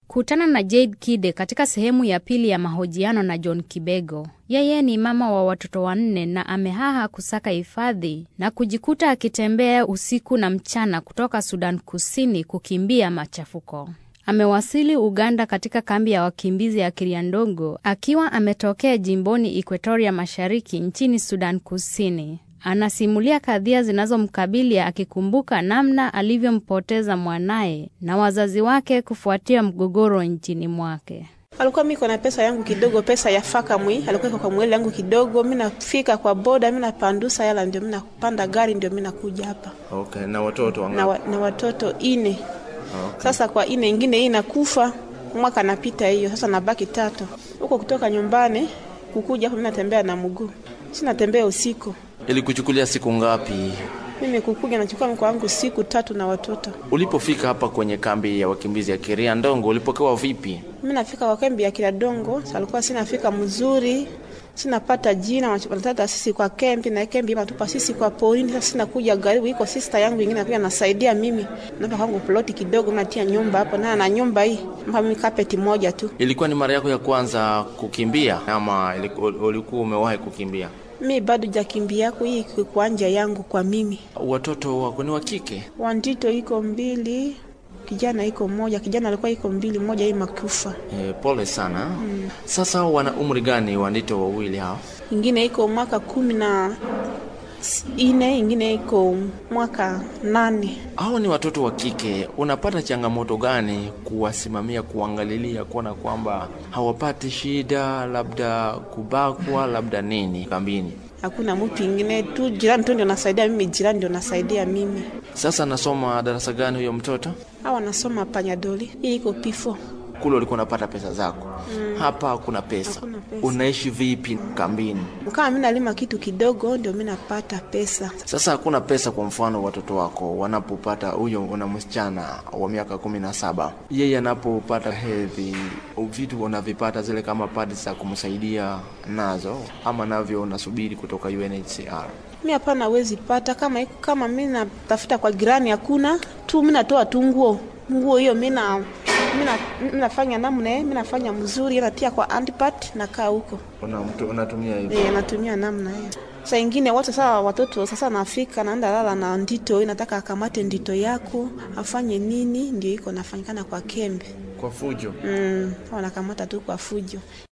Kutana na Jade Kide katika sehemu ya pili ya mahojiano na John Kibego. Yeye ni mama wa watoto wanne na amehaha kusaka hifadhi na kujikuta akitembea usiku na mchana kutoka Sudan Kusini kukimbia machafuko. Amewasili Uganda katika kambi ya wakimbizi ya Kiriandongo akiwa ametokea jimboni Equatoria Mashariki nchini Sudan Kusini. Anasimulia kadhia zinazomkabili akikumbuka namna alivyompoteza mwanaye na wazazi wake kufuatia mgogoro nchini mwake. Alikuwa miko na pesa yangu kidogo, pesa ya faka mwi, alikuwa iko kwa mwele yangu kidogo. Mimi nafika kwa boda, mimi napandusa yala, ndio mimi napanda gari, ndio mimi nakuja hapa Okay, na watoto wangapi? na, wa, na watoto ine. Okay. Sasa kwa ine ingine hii inakufa mwaka napita hiyo, sasa nabaki tatu huko. Kutoka nyumbani kukuja hapa, mimi natembea na mguu, si natembea usiku. Ilikuchukulia siku ngapi Mimi kukuja nachukua mko wangu siku tatu na watoto. ulipofika hapa kwenye kambi ya wakimbizi ya Kiria Ndongo? Ulipokewa vipi? Mimi nafika kwa kambi ya Kiradongo, alikuwa sinafika mzuri, sinapata jina, wanatata sisi kwa kempi na kempi matupa sisi kwa porini. Sasa sinakuja garibu, iko sister yangu ingine pia nasaidia mimi, napa kwangu ploti kidogo, natia nyumba hapo na na nyumba hii mpa mimi kapeti moja tu. Ilikuwa ni mara yako ya kwanza kukimbia ama iliku- ulikuwa umewahi kukimbia? Mi bado jakimbia yako hii iko kwa nja yangu kwa mimi. Watoto wako ni wa kike? Wandito iko mbili, kijana iko moja, kijana alikuwa iko mbili, moja hii makufa, E, pole sana. Sasa wana umri gani wandito wawili hao? ingine iko mwaka kumi na ine, ingine iko mwaka nane. Hao ni watoto wa kike. Unapata changamoto gani kuwasimamia, kuangalilia, kuona kwamba hawapati shida, labda kubakwa, labda nini kambini? hakuna mtu ingine tu, jirani tu ndio nasaidia mimi, jirani ndio nasaidia mimi. Sasa nasoma darasa gani huyo mtoto? Hawa nasoma panyadoli, hii iko pifo. Kule ulikuwa unapata pesa zako, hapa hakuna pesa. Hakuna pesa. Unaishi vipi kambini? Kama mimi nalima kitu kidogo, ndio mimi napata pesa. Sasa hakuna pesa. Kwa mfano watoto wako wanapopata, huyo una msichana wa miaka kumi na saba, yeye anapopata hedhi, vitu unavipata zile kama padi za kumsaidia nazo, ama navyo unasubiri kutoka UNHCR? Mimi hapana, hawezi pata kama iko kama mimi natafuta kwa jirani, hakuna tu, mimi natoa tu nguo nguo hiyo, mimi na mimi na- mimi nafanya namna mimi nafanya mzuri, natia kwa antipat nakaa huko Una, mtu, unatumia hivyo eh, natumia namna hiyo. Saa ingine watu sasa, watoto sasa nafika naenda lala na ndito, nataka akamate ndito yako afanye nini, ndio iko nafanyikana kwa kembe kwa fujo. mm, wanakamata tu kwa fujo.